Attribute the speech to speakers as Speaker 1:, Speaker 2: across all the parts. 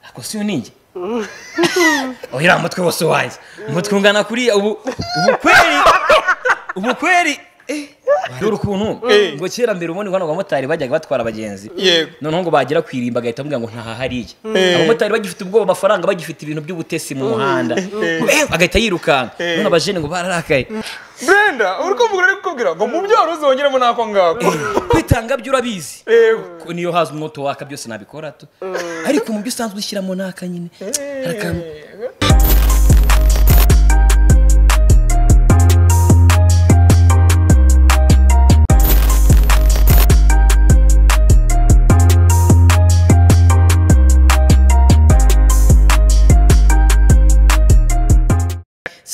Speaker 1: ako si uningi uriya mutwe wose wanjye umutwe ungana kuriya ubu ubukweri ubukweri dore ukuntu ngo kera mbere ubundi ngo abamotari bajyaga batwara abagenzi
Speaker 2: Yego.
Speaker 1: noneho ngo bagera ku irimba agahita amubwira ngo ntaha hariya
Speaker 2: Eh.
Speaker 1: abamotari bagifite ubwoba amafaranga bagifite ibintu by'ubutesi mu muhanda Eh, agahita yirukanka
Speaker 2: Eh.
Speaker 1: none abajene ngo bararakaye
Speaker 2: brenda uri kumvura ari kukubwira ngo mu byaro uzongeremo n'ako ngako
Speaker 1: kwitanga byo urabizi
Speaker 2: Yego.
Speaker 1: ko niyo haza umwoto waka byose nabikora tu ariko mu byo usanzwe ushyiramo ni aka nyine hari akantu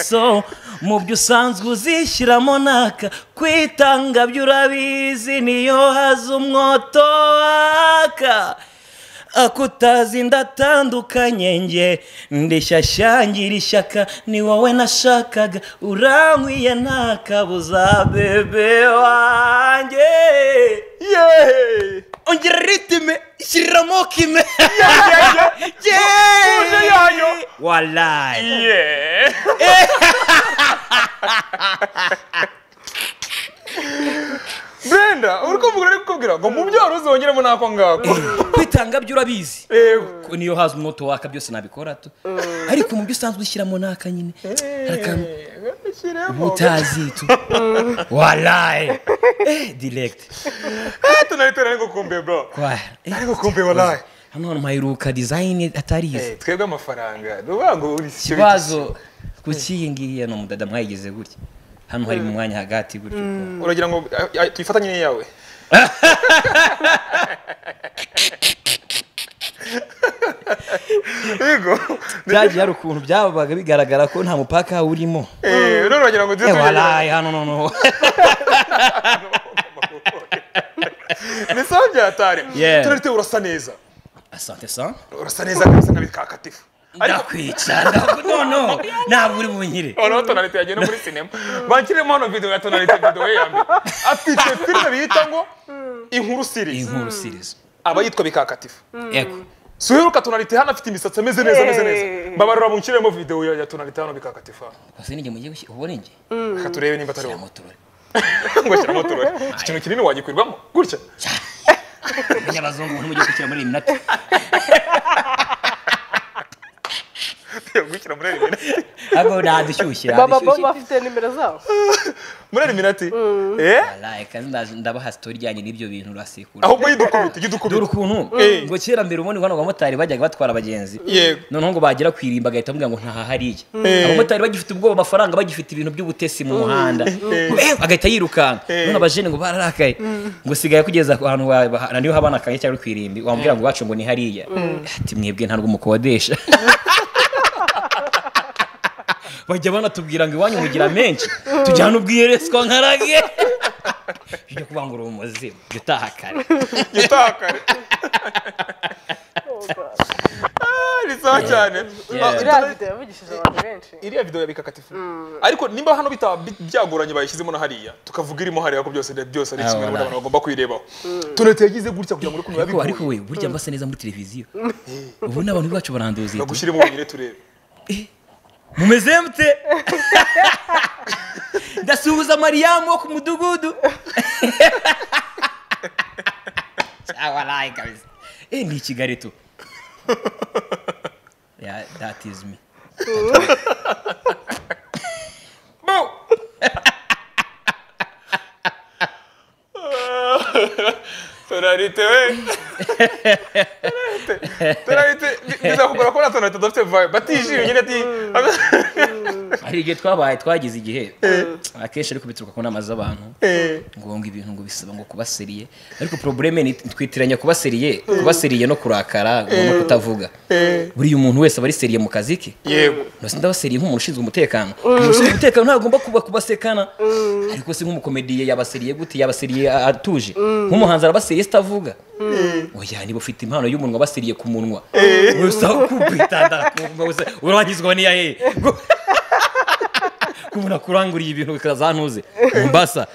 Speaker 1: so mu byo usanzwe uzishyiramo naka kwitanga byo urabizi niyo haza umwoto waka akutazi ndatandukanye nge ndishyashyangira ishyaka ni wowe nashakaga urankwiye nta kabuza bebe wanjye
Speaker 2: yeee
Speaker 1: ongera ritime shyiriramo kime
Speaker 2: Tuje yayo.
Speaker 1: walayi
Speaker 2: yeee brenda uri kumvura ari kukubwira ngo mu byaro uzongeremo n'ako ngako
Speaker 1: kwitanga byo urabizi
Speaker 2: Yego.
Speaker 1: ko niyo haza umwoto waka byose nabikora tu ariko mu byo usanzwe ushyiramo naka nyine hari akantu
Speaker 2: Shyiremo.
Speaker 1: utazi tu walayi eh direct
Speaker 2: Eh, tunari tunari gukumbuye bro
Speaker 1: kwa eh,
Speaker 2: ari gukumbuye walayi
Speaker 1: hano hantu mpaheruka dizayini atarizi
Speaker 2: Eh, twebwe amafaranga nuvuga ngo uri shyuye
Speaker 1: ikibazo kuki iyi ngiyi hano mudada mwayigize gutya hano hari mu mwanya hagati gutyo
Speaker 2: uragira ngo ah, ah, tuyifatanye n'iyawe yego
Speaker 1: byagiye hari ukuntu byabaga bigaragara ko nta mupaka urimo
Speaker 2: Eh, none uragira ngo
Speaker 1: eh
Speaker 2: duhite
Speaker 1: walayi hano noneho
Speaker 2: ni sawa byatari
Speaker 1: Yeah.
Speaker 2: turarite urasa neza
Speaker 1: asante sa
Speaker 2: urasa neza kabisa nk'abikakatifu ariko
Speaker 1: ndakwica ndavuga noneho ntabwo uri bunyire
Speaker 2: noneho tonalite yagiye no muri sinema banshyiremo hano video ya tonalite video ye ya mbere afite filime bita ngo inkuru series
Speaker 1: inkurusirizo
Speaker 2: aba yitwa bikakatifu
Speaker 1: yego
Speaker 2: suheruka tonalite hano afite imisatsi ameze neza ameze neza
Speaker 3: Eh.
Speaker 2: mbabarira munshyiremo video ya- ya tonalite hano bikakatifu hano
Speaker 1: wase n'inge mugiye gushyira ubona inge
Speaker 2: reka turebe nimba atari wowe
Speaker 1: ntabwo turore
Speaker 2: ngo shyiramo turore iki kintu kinini wagikwirwamo gutya
Speaker 1: abazungu umuntu mugiye gushyira muri iyi minota
Speaker 2: gushyira muri iri minati
Speaker 1: ahubwo nadushyushye
Speaker 3: baba bo
Speaker 1: nadushyushye
Speaker 3: bafite nimero zabo
Speaker 2: muri iri minati eh
Speaker 1: Walahi, kandi ndaje- ndabaha sitori ijyanye n'ibyo bintu urasekura
Speaker 2: ahubwo yidukubita
Speaker 1: dore
Speaker 2: yidukubita
Speaker 1: ukuntu
Speaker 2: Eh.
Speaker 1: ngo kera mbere ubundi ngo hano abamotari bajyaga batwara abagenzi
Speaker 2: yego
Speaker 1: noneho ngo bagera ku irimba agahita amubwira ngo ntaha hariya
Speaker 2: Eh.
Speaker 1: abamotari bagifite ubwoba amafaranga bagifite ibintu by'ubutesi mu muhanda Eh, agahita yirukanka
Speaker 2: Eh.
Speaker 1: none abajene ngo bararakaye ngo sigaye kugeza ku hantu wa- ba- niho habana akanya cyangwa ku irimbi wamubwira ngo iwacu ngo ni hariya ati mwebwe ntabwo mukodesha bajya banatubwira ngo iwanyu mugira menshi tujya hano ubwiyereswa nkarage bijya kuvuga ngo uri umuzimu jya utaha kare
Speaker 2: gitakare ni sawa cyane
Speaker 1: Yeah.
Speaker 2: Ah,
Speaker 3: iriya video yavugishije abantu benshi
Speaker 2: iriya video ya bikakatifu ariko nimba hano bitaba bi- byagoranye bayishyizemo na hariya tukavuga irimo hariya ko byose byose ari
Speaker 1: Ah,
Speaker 2: kimwe n'ubundi
Speaker 1: voilà.
Speaker 2: abantu bagomba kuyirebaho tonete yagize gutya kugira ngo uri kumenya
Speaker 1: ariko
Speaker 2: bikuye
Speaker 1: ariko we burya mbasa neza muri televiziyo ubu n'abantu bacu baranduzi
Speaker 2: no gushyiramo wenyine turebe
Speaker 1: mumeze mute ndasuhuza mariyamu wo ku mudugudu cyawaraye kabisa eh ni kigali tu yeah, that is me
Speaker 2: Boo! tonalite we Tonalite, tonalite bizakugora kubona tonalite udafite vibe batishimye nyine ati
Speaker 1: hari igihe twabaye twagize igihe akenshi ariko bituruka ku nama z'abantu ngombwa ibintu ngo bisaba ngo kuba seriye ariko probleme ni twitiranya kuba seriye kuba seriye no kurakara ngo no kutavuga buriya umuntu wese aba ari seriye mu kazi ke
Speaker 2: yego
Speaker 1: ntose ndabaseriye nk'umuntu ushinzwe umutekano umuntu ushinzwe umutekano ntagomba kuba kubasekana ariko se nk'umukomediye yabaseriye gute yabaseriye a- atuje nk'umuhanzi arabaseriye sitavuga oya niba ufite impano y'umunwa abaseriye ku munwa gusa kubitanda urangizwa niya he kubona kuranguriye ibintu bikazantuze mombasa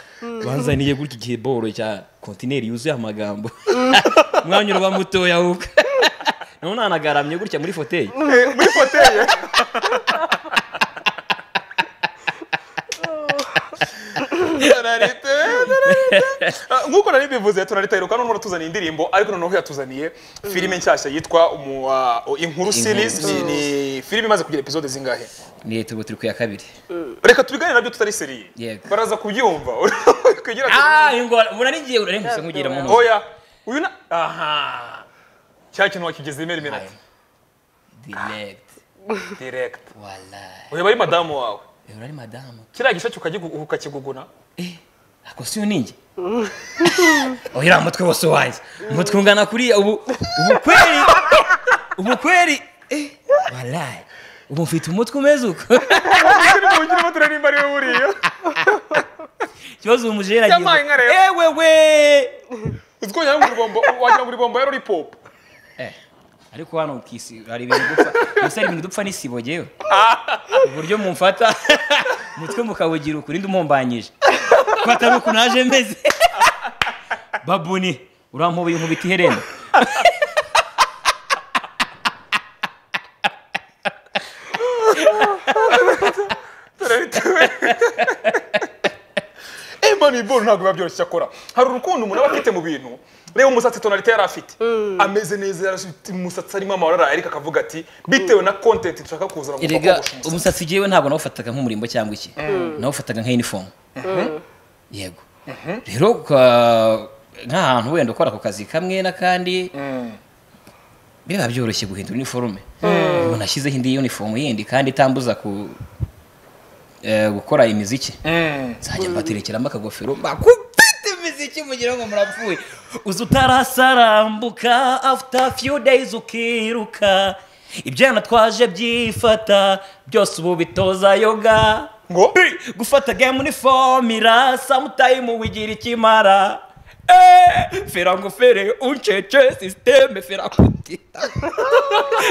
Speaker 1: banzaniye gutya igihe boro cya kontineri yuzuye amagambo umwanya uraba mutoya ahubwo naho nanagaramye gutya muri foteye
Speaker 2: muri foteye Tonalite, tonalite. Ah, nk'uko nari mbivuze tonalite iheruka noneho iratuzaniye indirimbo ariko noneho yatuzaniye filime nshyashya yitwa umu- ah, inkuru series Ni- ni filime imaze kugira episode zingahe
Speaker 1: ni turbo turi ku ya kabiri
Speaker 2: reka tubiganire nabyo tutari seriye
Speaker 1: Yego.
Speaker 2: baraza kubyumva Kwegera-
Speaker 1: Ah, ingora munanigiye urarengusa nkugira mu ntoki
Speaker 2: oya uyu na aha cya kintu wakigeze imeri minati
Speaker 1: direct
Speaker 2: direct
Speaker 1: wallahi
Speaker 2: ureba ari madamu wawe
Speaker 1: rero ari madamu
Speaker 2: kiriya gisheke ukagigu- ukakiguguna
Speaker 1: ako si uninjye oya mutwe wose wanjye umutwe ungana kuriya ubu ubu kweri ubu kweri eh wallahi ubu mfite umutwe umeze uko
Speaker 2: ugiramo turarimba ariwe buriya
Speaker 1: ikibazo uyu mujeri agiye
Speaker 2: Yampaye inka rero.
Speaker 1: ewe we
Speaker 2: uzi ko wagira ngo uri bombo wagira ngo uri bombo yari uri pop
Speaker 1: Eh, ariko hano ku isi hari ibintu dupfa gusa hari ibintu dupfa n'isibo gewe uburyo mumfata umutwe mukawugira ukuri ndumumbanyije ko atari uku naje meze babuni urampubuye nkubita iherena
Speaker 2: turabitewe Money Ball ntabwo biba byoroshye akora hari urukundo umuntu aba afite mu bintu reba umusatsi tonalite yari afite ameze neza yari afite umusatsi arimo amarara ariko akavuga ati bitewe na content nshaka kuzana mu
Speaker 1: erega
Speaker 2: bakogosha umusatsi."
Speaker 1: umusatsi gewe ntabwo nawufataga nk'umurimbo cyangwa iki nawufataga nka inifomu yego rero uka- nk'ahantu wenda ukora ako kazi kamwe n'akandi biba byoroshye guhindura iniforume ubu nashyizeho indi yunifomu yindi kandi itambuza ku eh, gukora imiziki nzajya mbaterekeramo akagofero mbakubite imiziki mugira ngo murapfuye uza utarasarambuka after few days ukiruka ibyana twaje byifata byose ubu bitoza yoga
Speaker 2: ngo
Speaker 1: gufata game ni formira sometime wigira ikimara Eh, fera ngofere uncece systeme fera kutita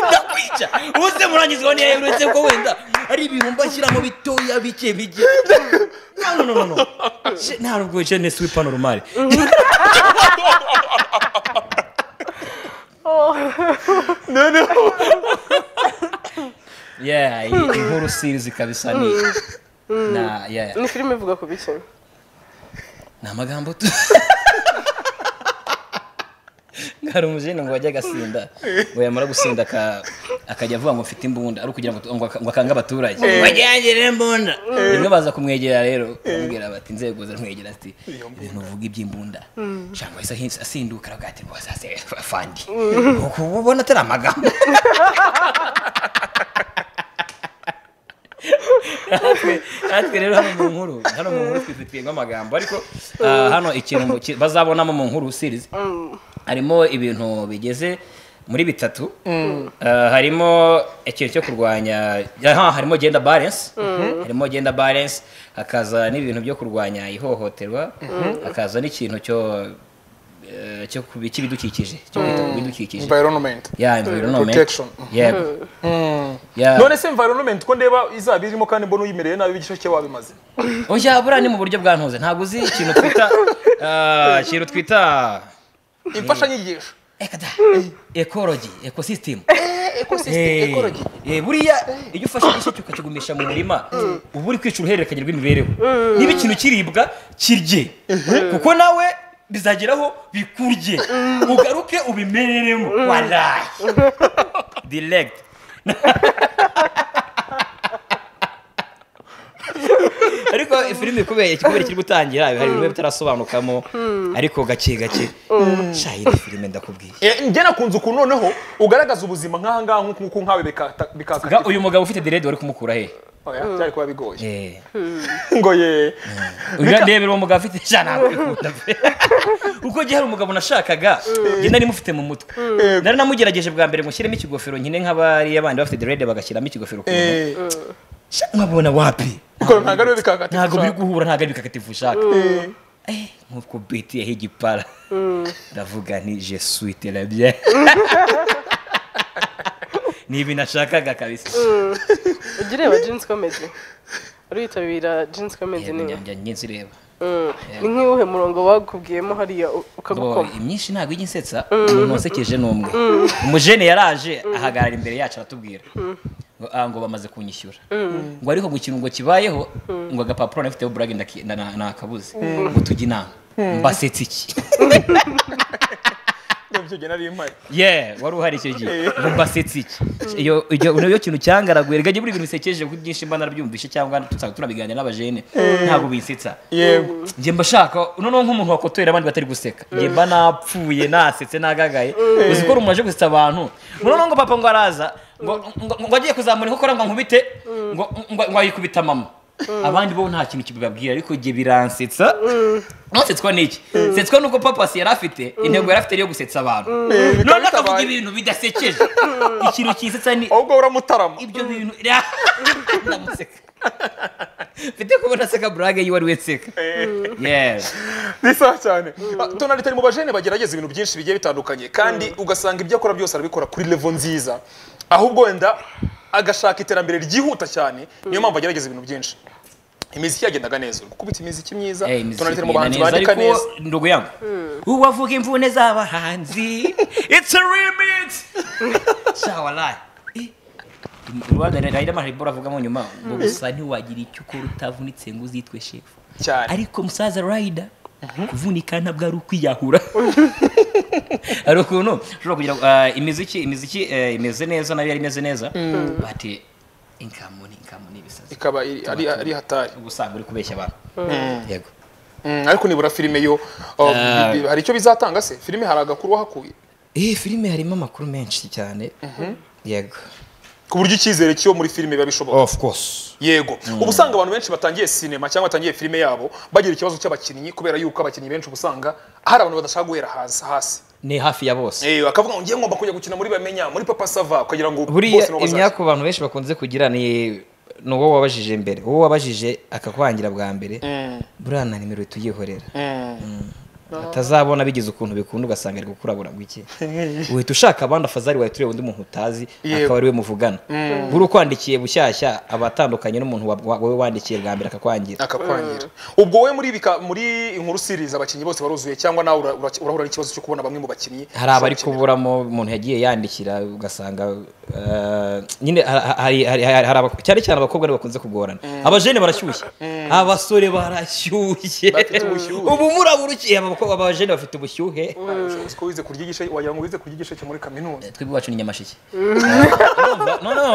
Speaker 1: ndakwica uze murangizwa ntiyaherutse ko wenda ari ibintu mbashyiramo bitoya bike bike no no no no Je- nta nubwo jeunesse w'ipanoromale
Speaker 2: noneho
Speaker 1: yeah iyi inkuru series kabisa ni na yeah
Speaker 3: ni filime ivuga ku biki
Speaker 1: ni amagambo tu hari umujene ngo wajya agasinda ngo yamara gusinda aka- akajya avuga ngo mfite imbunda ari ukugira ngo tu- ngo aka- ngo akange abaturage wajyangire imbunda rimwe baza kumwegera rero bamubwira bati inzego ziramwegera ati ibintu uvuga iby'imbunda cyangwa se ahinsi- asinduka aravuga ati rwose ase fandi uku ubona atari amagambo natwe natwe rero hano mu nkuru hano mu nkuru twifitiyemo amagambo ariko ah, hano ikintu mu- ki- bazabonamo mu nkuru series harimo ibintu bigeze muri bitatu Ah, harimo ikintu cyo kurwanya aha, harimo gender balance harimo gender balance hakaza n'ibintu byo kurwanya ihohoterwa hakaza n'ikintu cyo eh, cyo kubi- cy'ibidukikije cyo kwita ku bidukikije
Speaker 2: environment
Speaker 1: ya environment
Speaker 2: Protection.
Speaker 1: yego Ya.
Speaker 2: none se environment ko ndeba izaba irimo kandi mbona uyimereye nabi igisheke wabimaze
Speaker 1: Oya buriya ni mu buryo bwa ntuze ntabwo uzi ikintu twita ah, ikintu twita
Speaker 2: imfashanyigisho
Speaker 1: Eka da. ekologi ekosisitemu buriya iyo ufashe igisheke ukakigumisha mu murima uba uri kwica uruhererekanye rw'imibereho niba ikintu kiribwa kirye kuko nawe bizageraho bikurye ugaruke ubimereremo warayi diregiti ariko filime kubera ikigori kiri gutangira hari ibintu biba bitarasobanukamo ariko gake gake shayi ni filime ndakubwiye
Speaker 2: Eh, njye nakunze ukuntu noneho ugaragaza ubuzima nk'aha ngaha nk'uku nk'uko nkawe bikata-
Speaker 1: Ga
Speaker 2: bikakata
Speaker 1: uyu mugabo ufite derede wari kumukura he
Speaker 2: Oya, byari kuba bigoye
Speaker 1: Eh,
Speaker 2: ngo ye
Speaker 1: uyu ndebera uwo mugabo afite ijana ntabikunda pe kuko igihe hari umugabo nashakaga njye nari mufite mu mutwe
Speaker 2: Yego.
Speaker 1: nari namugerageje bwa mbere ngo nshyiremo ikigofero nkine nk'abari abandi bafite derede bagashyiramo ikigofero ku ntoki.
Speaker 2: Eh,
Speaker 1: Sha- nkabona wapi
Speaker 2: ikora ntabwo ariwe bikakata
Speaker 1: ntabwo biri guhura ntabwo ari bikakatifu ushaka Eh, nk'uko biti yaha igipara ndavuga nti je suis terabye ni ibintu nashakaga kabisa
Speaker 3: ujya ureba jinsi komedi uriyitabira jinsi komedi
Speaker 1: Yego,
Speaker 3: niba
Speaker 1: njya njya nzireba
Speaker 3: ni nk'uwuhe murongo bakubwiyemo hariya u- ukagukoma
Speaker 1: imyinshi ntabwo ijya insetsa umuntu wasekeje ni umwe umujene yaraje ahagarara imbere yacu aratubwira ngo, "Ah, ngo bamaze kunyishyura ngo ariko ngo ikintu ngo kibayeho ngo agapapuro nafiteho burage ndaki- nda- na- nakabuze ngo tujye inama mbasetse iki
Speaker 2: Ndabyo njye nari mpari.
Speaker 1: ye wari uhari icyo gihe ngo mbasetse iki iyo iyo niyo kintu cyangaraguye rega buri bintu bisekeje kuko ibyinshi mba narabyumvishe cyangwa tusa- tunabiganira n'abajene ntabwo binsetsa
Speaker 2: yego
Speaker 1: njye mba nshaka noneho nk'umuntu wakotoyera abandi batari guseka njye mba napfuye nasetse nagagaye uzi ko umuntu aje gusetsa abantu noneho ngo papa ngo araza ngo ngo- ngo agiye kuzamura inkokora ngo nkubite ngo ngo ngo ayikubita mama abandi bo nta kintu kibabwira ariko njye biransetsa nsetswa n'iki nsetswa nuko papa si yari afite intego yari afite ari iyo gusetsa abantu noneho akavuga
Speaker 2: bitabaye.
Speaker 1: ibintu bidasekeje ikintu kisetsa ni
Speaker 2: ahubwo uramutarama
Speaker 1: ibyo bintu ndamuseka mfite kubona aseka burage yiwe ari we nseka yes
Speaker 2: ni sawa cyane Ah, tonalitari mu bajene bagerageza ibintu byinshi bigiye bitandukanye kandi ugasanga ibyo akora byose arabikora kuri levo nziza ahubwo wenda agashaka iterambere ryihuta cyane niyo mpamvu agerageza ibintu byinshi imiziki yagendaga neza uri gukubita imiziki myiza
Speaker 1: Eh, imiziki
Speaker 2: tonalitari mu
Speaker 1: igenda
Speaker 2: bahanzi
Speaker 1: neza,
Speaker 2: bandika
Speaker 1: ariko
Speaker 2: neza
Speaker 1: ndugu yangu uwavuga imvune z'abahanzi it's a remix shawalai rwanda rero amahirwe avugamo nyuma ngo gusa ntiwagira icyo ukora utavunitse ngo uzitwe shefu
Speaker 2: cyane
Speaker 1: ariko musaza rayida kuvunika ntabwo ari ukwiyahura hari ukuntu ushobora kugira uh, imiziki imiziki eh, imeze neza nayo yari imeze neza bati inkamuni inkamuni ibisazi
Speaker 2: ikaba iri- ari ari hatari
Speaker 1: ubwo usanga uri kubeshya abantu yego
Speaker 2: Mm, ariko nibura filime yo oh,
Speaker 1: Ah.
Speaker 2: bi- bi- hari icyo bizatanga se filime hari agakuru wahakuye
Speaker 1: iyi filime harimo amakuru menshi cyane yego
Speaker 2: ku buryo icyizere cyo muri filime biba bishoboka
Speaker 1: of course
Speaker 2: yego uba usanga abantu benshi batangiye sinema cyangwa batangiye filime yabo bagira ikibazo cy'abakinnyi kubera yuko abakinnyi benshi uba usanga hari abantu badashaka guhera hasi hasi
Speaker 1: ni hafi ya bose
Speaker 2: Eh, bakavuga ngo ngiye ngomba kujya gukina muri bamenya muri papa sava ukagira ngo
Speaker 1: buriya
Speaker 2: nibo bazaza."
Speaker 1: imyaka abantu benshi bakunze kugira ni ni uwo wabajije mbere uwo wabajije akakwangira bwa mbere
Speaker 2: Mm,
Speaker 1: buriya na nimero tuyihorera
Speaker 2: mm.
Speaker 1: atazabona bigize ukuntu bikunda ugasanga ari gukurabura ngo iki uhita ushaka abandi afazari wawe tureba undi muntu utazi
Speaker 2: Yego.
Speaker 1: akaba ari we muvugana buri ukwandikiye bushyashya aba atandukanye n'umuntu wa- wa- wowe wandikiye bwa mbere akakwangira
Speaker 2: akakwangira ubwo we muri bika muri inkuru series abakinnyi bose baruzuye cyangwa nawe ura- ura- urahura n'ikibazo cyo kubona bamwe mu bakinnyi
Speaker 1: hari abari kuburamo umuntu yagiye yandikira ugasanga eh, nyine ha- ha- hari hari- hari- hari abak- cyane cyane abakobwa nibo bakunze kugorana abajene barashyushye abasore barashyushye
Speaker 2: Bafite ubushyuhe.
Speaker 1: ubu murabura uki aba bakobwa- abajene bafite ubushyuhe
Speaker 2: ko wize kurya igice wagira ngo wize kurya igice cyo muri kaminuza
Speaker 1: twebwe iwacu ni nyamashiki urumva no no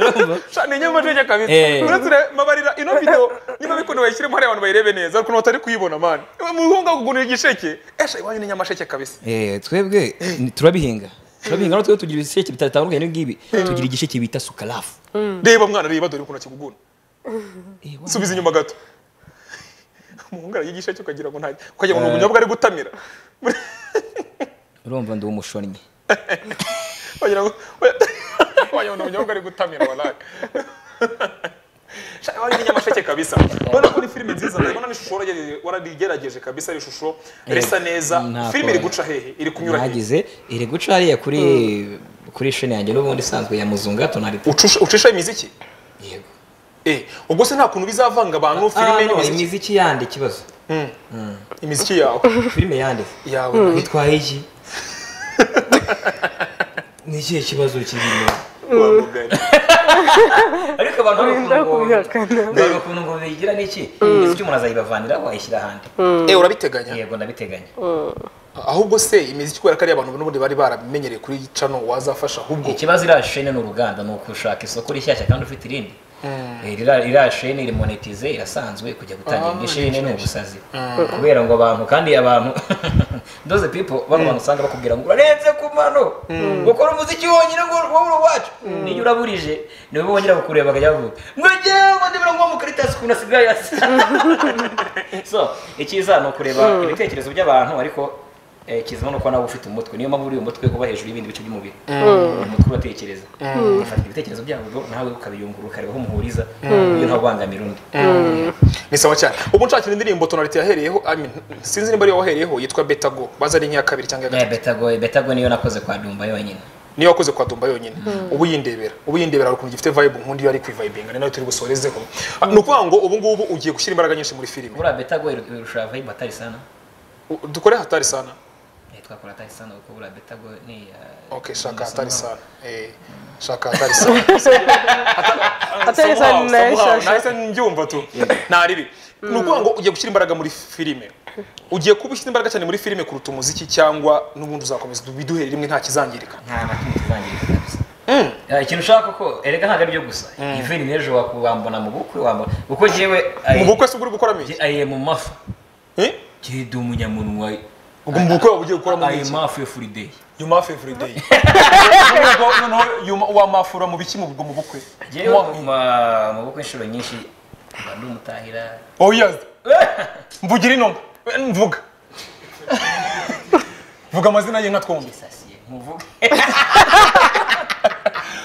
Speaker 1: urumva
Speaker 2: cyane nyamasheke kabisa
Speaker 1: Eh.
Speaker 2: uretse ure- mabarira ino video niba bikunda bayishyiremo hariya abantu bayirebe neza ariko batari kuyibona mani muhunga kugunira igisheke esha iwanyu ni nyamasheke kabisa
Speaker 1: Eh, twebwe ni- turabihinga turabihinga natwe tugira ibisheke bitandukanye n'ibingibi tugira igisheke bita sukarafu
Speaker 2: reba mwana reba dore ukuntu akiguguna
Speaker 1: Eh, wa-
Speaker 2: subiza inyuma gato umuhungu ararya igisheke ukagira ngo nta ukagira ngo ni ubunyobwa ari gutamira
Speaker 1: urumva ndi umushonnyi
Speaker 2: wagira ngo wagira ngo ni ubunyobwa ari gutamira walayi Sha, iwanyu ni nyamasheke kabisa ubona ko ni filime nziza urabona n'ishusho waragerageje- waragerageje kabisa ari ishusho risa neza
Speaker 1: nta
Speaker 2: filime iri
Speaker 1: kora.
Speaker 2: guca hehe iri kunyura hehe
Speaker 1: nagize iri guca hariya kuri kuri sheni yanjye n'ubundi isanzwe ya muzunga tonari
Speaker 2: Ucusha- ucisha imiziki
Speaker 1: yego
Speaker 2: Eh, ubwo se nta kuntu bizavanga abantu
Speaker 1: Ah,
Speaker 2: filime
Speaker 1: no,
Speaker 2: n'imiziki
Speaker 1: imiziki yandi ikibazo
Speaker 2: Mm. imiziki yawe
Speaker 1: filime yandi
Speaker 2: yawe
Speaker 1: bitwaye iki ni ikihe kibazo kirimo
Speaker 2: wa mugari
Speaker 1: ariko abantu hari
Speaker 3: Urinda
Speaker 1: ukuntu ngo-
Speaker 3: kubihakana.
Speaker 1: hari ukuntu ngo bigira n'iki imiziki umuntu azayibavanira wayishyira ahandi
Speaker 2: Eh, urabiteganya
Speaker 1: yego ndabiteganya
Speaker 2: ahubwo se imiziki kubera ko ari abantu n'ubundi bari barabimenyereye kuri iyi cano wazafasha ahubwo
Speaker 1: ikibazo iriya sheni ni uruganda ni ugushaka isoko rishyashya kandi ufite irindi Eh, ririya- iriya sheni iri monetize irasanzwe kujya gutangira indi sheni ni ubusazi kubera ngo abantu kandi abantu doze pipo bano bantu usanga bakubwira ngo urarenze ku mano ukora umuziki wonyine ngo wowe wacu niyo uraburije niwe bongera bakureba bakajya bavuga ngo njyewe ndibura ngo mu karitasi ukuntu asigaye asa so icyiza ni ukureba ibitekerezo by'abantu ariko eh, kizamo nuko nawe uba ufite umutwe niyo mpamvu uri umutwe uba hejuru y'ibindi bice by'umubiri umutwe uratekereza ufata ibitekerezo byabwo nawe ukabiyungurura ukareba aho umuhuriza iyo ntabangamira undi
Speaker 2: ni sawa cyane ubu nshakira indirimbo tonalite yahereyeho I mean, sinzi nimba ariyo wahereyeho yitwa betago baza ari nk'iya kabiri cyangwa iya
Speaker 1: Eh,
Speaker 2: gatatu
Speaker 1: betago betago niyo nakoze kwa dumba yonyine
Speaker 2: niyo wakoze kwa Dumba yonyine ubu yindebera ubu yindebera hari ukuntu gifite vibe nkunda iyo ari kwivibinga ni nayo turi busorezeho Ah, ni ukuvuga ngo ubu ngubu ugiye gushyira imbaraga nyinshi muri filime
Speaker 1: buriya betago irusha vibe atari sana
Speaker 2: U- dukore hatari sana
Speaker 1: Eh, twakora atari sana kuko buriya betago ni ah,
Speaker 2: okay
Speaker 1: ni
Speaker 2: shaka
Speaker 1: isomo.
Speaker 2: hatari sana eh shaka hatari sana
Speaker 3: Hatari sana
Speaker 2: Somehow,
Speaker 3: nayo
Speaker 2: somehow,
Speaker 3: shasha.
Speaker 2: nahise njyumva tu nta ribi ni ukuvuga ngo ugiye gushyira imbaraga muri filime ugiye kuba ushyira imbaraga cyane muri filime kuruta umuziki cyangwa n'ubundi uzakomeza biduhere rimwe nta kizangirika
Speaker 1: nta na kimwe kizangirika kabisa Ah, ikintu ushaka ko erega ntabwo aribyo gusa iveni n'ejo waku- wambona mu bukwe wambona kuko jewe aye-
Speaker 2: mu bukwe se ubwo uri gukoramo iki
Speaker 1: je- aye mu mafa
Speaker 2: Eh?
Speaker 1: jedi umunyamunwa
Speaker 2: ubwo mu bukwe waba ugiye gukoramo
Speaker 1: aye
Speaker 2: iki
Speaker 1: mafu yo furideyi
Speaker 2: you maff every day noneho noneho you ma- wamafura mu biki mu bwo mu bukwe
Speaker 1: jewe
Speaker 2: Wa-
Speaker 1: ma- mu bukwe inshuro nyinshi mba ndi umutahira
Speaker 2: oya mvugira ino mvuga vuga amazina ye nka twumve
Speaker 1: isasiye nkuvuge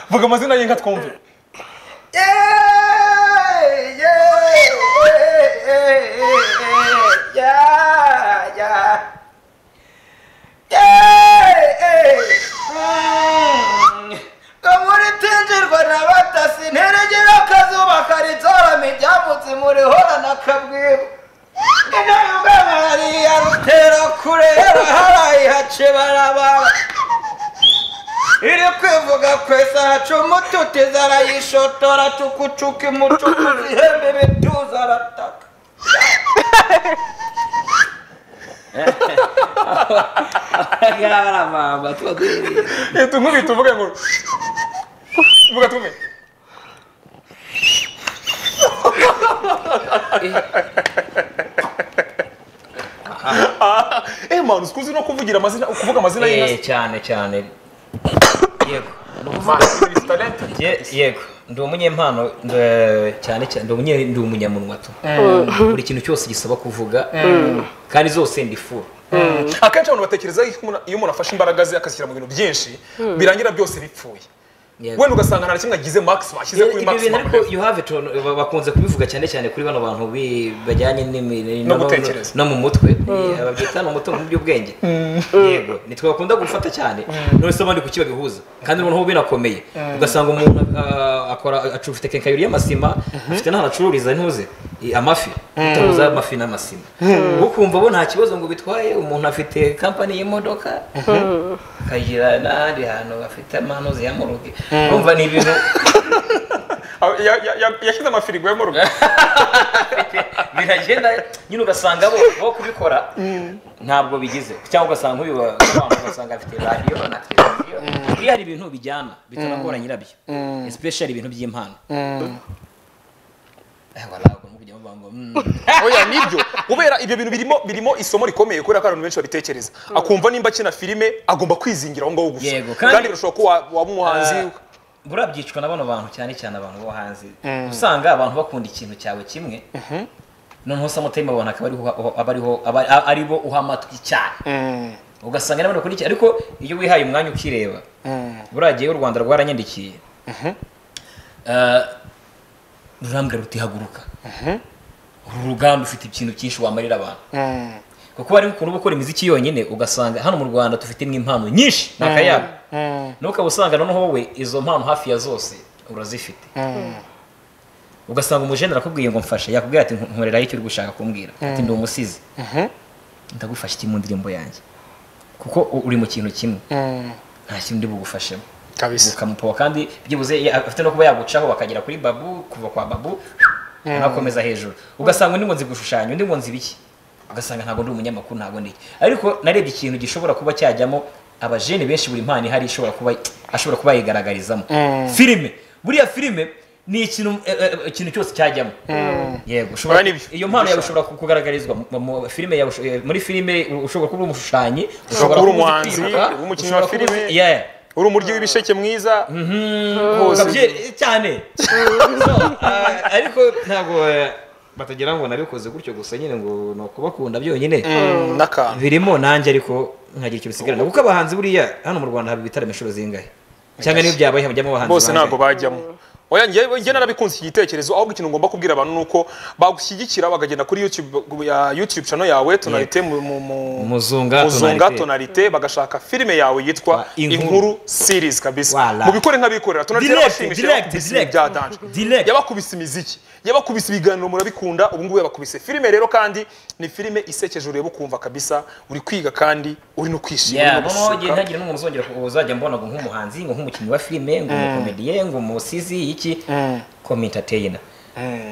Speaker 2: vuga amazina ye nka twumve
Speaker 4: kamuritinjirwa na batasi nteregera akazuba karitorama ibyambutse murihora na kabwibu inayo bwamariya rutera kurera harayihace barababa iri kwivuga kwesa haca umututizi arayishotora cukucuka imucukuzi ihembe ibituza arataka
Speaker 1: ngaha hari amamba tuba duhereye
Speaker 2: leta nkubita uvuga ngo vuga twumve Ah, eh manu sikuzi no kuvugira amazina kuvuga amazina y'inka
Speaker 1: Eh, cyane cyane yego
Speaker 2: Manu, talent.
Speaker 1: Je- yego ndi umunyempano nd- cyane cyane ndi umunye ndi umunyamunwa tu buri kintu cyose gisaba kuvuga kandi zose ndifura
Speaker 2: akenshi abantu batekereza yuko umuntu- iyo umuntu afashe imbaraga ze akazishyira mu bintu byinshi birangira byose bipfuye
Speaker 1: Yego.
Speaker 2: wenda ugasanga nta na kimwe agize maximum ashyize
Speaker 1: Ibyo
Speaker 2: kuri
Speaker 1: bintu
Speaker 2: maximum
Speaker 1: ariko you have it on- ba- bakunze kubivuga cyane cyane kuri bano bantu bi- bajyanye n'imi-
Speaker 2: No
Speaker 1: no- no-
Speaker 2: gutekereza.
Speaker 1: no mu mutwe Eh, babyita ni umutungo mu by'ubwenge yego nitwe bakunda gufata cyane none se abandi kuki babihuza kandi noneho binakomeye ugasanga umuntu ah, akora acu- afite kenkayori y'amasima afite n'ahantu acururiza ntuze i- amafi utabuza amafi n'amasima ukumva bo nta kibazo ngo bitwaye umuntu afite kampani y'imodoka akagira n'ahandi hantu afite amanuzi ya muruge urumva ni ibintu
Speaker 2: Ah, ya- ya- ya- yashyize amafirigo yo mu rugo
Speaker 1: biragenda nyine ugasanga bo bo kubikora ntabwo bigize cyangwa ugasanga nk'uyu wa- abantu ugasanga afite radiyo na televiziyo iyo hari ibintu bijyana bitaragora nyirabyo especially ibintu by'impano Eh, wala, ugomba kujyamo bamba, mm.
Speaker 2: oya nibyo kubera ibyo bintu birimo birimo isomo rikomeye kubera ko abantu benshi babitekereza akumva nimba akina filime agomba kwizingira aho ngaho gusa
Speaker 1: Yego, kandi-
Speaker 2: kandi birashoboka ko wa- waba umuhanzi
Speaker 1: Eh, buriya byicwa na bano bantu cyane cyane abantu bo hanze usanga abantu bakunda ikintu cyawe kimwe noneho samutayime abantu akaba ariho uha- aba ariho aba- a- ari bo uha amatwi cyane ugasanga nabo bakurikiye ariko iyo wihaye umwanya ukireba buriya gihe u rwanda rwaranyandikiye Eh, rurambwira ruti haguruka uru rugamba ufite ikintu cyinshi wamarira abantu kuko hari ukuntu uba ukora imiziki yonyine ugasanga hano mu rwanda dufitemo impano nyinshi ni akayabo nawe ukaba usanga noneho wowe izo mpano hafi ya zose urazifite ugasanga umujenera akubwiye ngo mfashe yakubwira ati nkoreraho icyo uri gushaka kumbwira ati ndi umusizi ndagufasha iki mu ndirimbo yanjye kuko u- uri mu kintu kimwe nta kindi bugufashemo
Speaker 2: kabisa
Speaker 1: ukamupowa kandi byibuze ya- afite no kuba yagucaho bakagera kuri babu kuva kwa babu agakomeza hejuru ugasanga undi ngo nzi gushushanya undi ngo nzi ibiki ugasanga ntabwo ndi umunyamakuru ntabwo ndi iki ariko narebye ikintu gishobora kuba cyajyamo abajene benshi buri mpano ihari ishobora kuba ashobora kuba yigaragarizamo filime buriya filime ni ikintu eh, eh, ikintu cyose cyajyamo yego ushobora-
Speaker 2: Oya, nibyo.
Speaker 1: iyo mpano yawe ushobora ku- kugaragarizwa mu- mu filime yawe usho- eh, muri filime ushobora kuba uri umushushanyi
Speaker 2: kuba uri
Speaker 1: kuba uzi
Speaker 2: umuhanzi,
Speaker 1: kwiruka,
Speaker 2: uri umukinnyi
Speaker 1: ushobora
Speaker 2: wa
Speaker 1: kuba uzi-
Speaker 2: filime.
Speaker 1: Yeah.
Speaker 2: uri umuryi w'ibisheke mwiza
Speaker 1: Hose. Ukabye- cyane So, ah, ariko ntabwo eh, batagira ngo nabikoze gutyo gusa nyine ngo ni ukubakunda byonyine
Speaker 2: Mm, n'akantu
Speaker 1: birimo nanjye ariko nkagira icyo bisigarana kuko abahanzi buriya hano mu rwanda haba ibitaramo inshuro zingahe cyangwa niyo byabaye hajyamo abahanzi
Speaker 2: bose
Speaker 1: bangahe?
Speaker 2: ntabwo bajyamo oya njye njye narabikunze iki gitekerezo ahubwo ikintu ngomba kubwira abantu ni uko bagushyigikira bakagenda kuri youtube ya youtube channel yawe tonalite mu mu- mu-
Speaker 1: Muzunga
Speaker 2: muzunga
Speaker 1: Tonalite.
Speaker 2: tonalite bagashaka filime yawe yitwa
Speaker 1: Wa, Inkuru.
Speaker 2: inkuru series kabisa
Speaker 1: Wala.
Speaker 2: mubikore nk'abikorera tonalite
Speaker 5: Direct,
Speaker 2: yabashimishije
Speaker 5: direct,
Speaker 2: bakubise
Speaker 5: direct.
Speaker 2: ibya danje
Speaker 5: Direct.
Speaker 2: yabakubise imiziki yabakubise ibiganiro murabikunda ubu ngubu yabakubise filime rero kandi ni filime isekeje ureba ukumva kabisa uri kwiga kandi uri no kwishima uri no
Speaker 1: mama wagiye
Speaker 2: gusuka.
Speaker 1: ntagira n'umwe muzongera ku- uzajya mbona ngo nk'umuhanzi ngo nk'umukinnyi wa filime ngo umukomediye ngo umusizi iki komi entertainer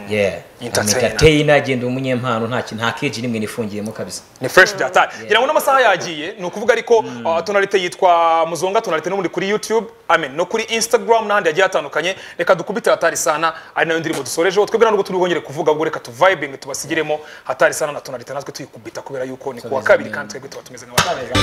Speaker 1: yeah komi
Speaker 2: Entertainer.
Speaker 1: entertainer agenda umunyempano nta kintu nta keji nimwe nifungiyemo kabisa
Speaker 2: ni fresh data ngira ngo n'amasaha yagiye ni ukuvuga ariko uh, tonalite yitwa muzunga tonalite n'ubundi kuri youtube amen no kuri instagram n'ahandi hagiye hatandukanye reka dukubite hatari sana ari nayo ndirimbo dusorejeho twebwe ntabwo turi bwongere kuvuga ubwo reka tuvibing tubasigiremo hatari sana na tonalite natwe tuyikubita kubera yuko ni kuwa kabiri kandi twebwe tuba tumeze nk'abatari